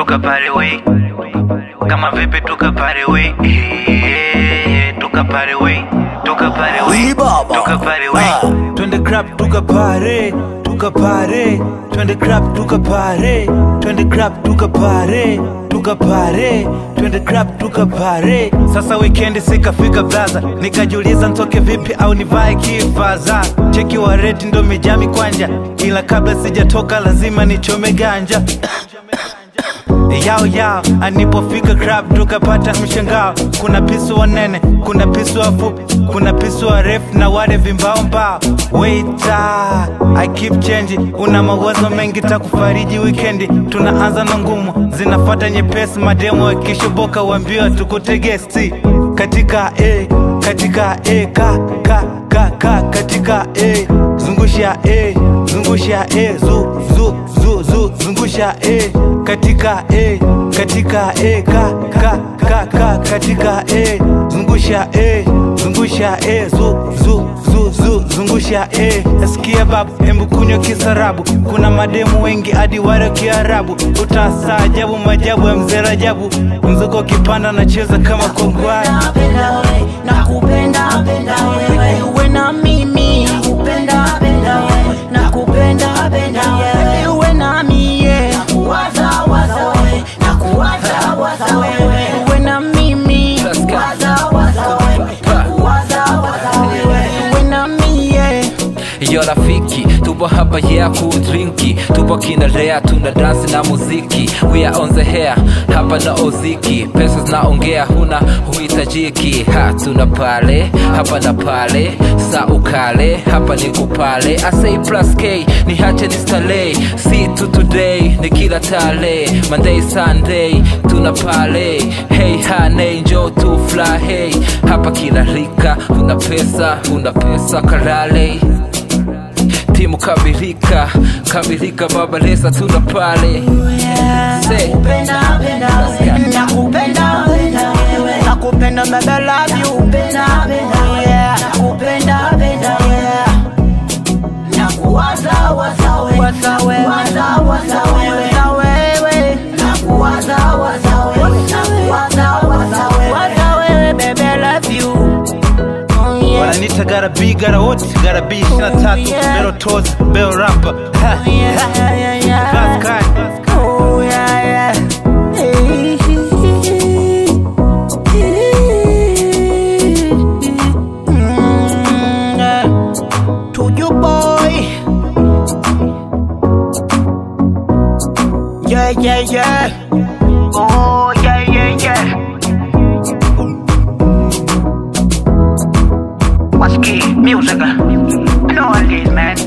tukapare we kama vipi tukapare we Eh, tukapare we tukapare we Wee baba. tukapare we Ah. twende crap tukapare tukapare twende crap tukapare twende crap tukapare tukapare twende crap tukapare sasa wikendi sikafika blaza nikajiuliza ntoke vipi au nivae kifaza cheki wa reti ndo mijami kwanja ila kabla sijatoka lazima nichome ganja yao yao anipofika crab tukapata mshangao kuna pisu wanene kuna pisu wafupi kuna pisu warefu na wale vimbao mbao waita i keep change una mawazo mengi takufariji wikendi tunaanza na ngumu zinafata nyepesi mademo wakishoboka wambiwa tukutegesti katika e katika e ka ka ka ka katika e zungusha e zungusha e zu zu zu zu zungusha e katika e katika e ka ka ka ka katika e zungusha e zungusha e zu zu zu zu zungusha e nasikia babu hembu kunywa kisarabu kuna mademu wengi hadi wale kiarabu utasaajabu majabu ya mzee Rajabu mzuko kipanda nacheza kama kongwani Napenda wewe, nakupenda penda wewe, uwe na mimi. Nakupenda penda wewe, nakupenda penda wewe, uwe na mimi. Nakuwaza waza wewe, nakuwaza waza wewe, uwe na mimi. Nakuwaza waza wewe, nakuwaza waza wewe, uwe na mimi. Yo rafiki, tupo hapa yeah kudrinki Tupo kinarea, tuna dansi na muziki We are on the hair, hapa na oziki Pesa zinaongea, huna huhitajiki Ha, tuna pale, hapa na pale Sa ukale, hapa ni kupale I say plus K, ni hache ni stale See to today, ni kila tale Monday, Sunday, tuna pale Hey honey, njo tu fly hey Hapa kila rika, una pesa, una pesa kalale timu kamilika kamilika baba lesa tuna pale Say. Nakupenda penda wewe, nakupenda penda wewe, nakupenda baby I love you. Nakupenda penda wewe, nakupenda penda wewe. Nakuwaza waza wewe, waza wewe, waza waza wewe, waza wewe. Nakuwaza waza wewe, nakuwaza waza wewe, waza wewe baby I love you. Oh yeah. wananita garabi garawoti garabi ishirini na tatu Yeah. bero tozi bero rapa Ha, Yeah, ha. yeah, yeah. Class guy. Oh yeah, yeah. Hey. Mm, yeah. To you, boy. Yeah, yeah, yeah. Oh, yeah, yeah, yeah. What's key? Music. I know what it is, man.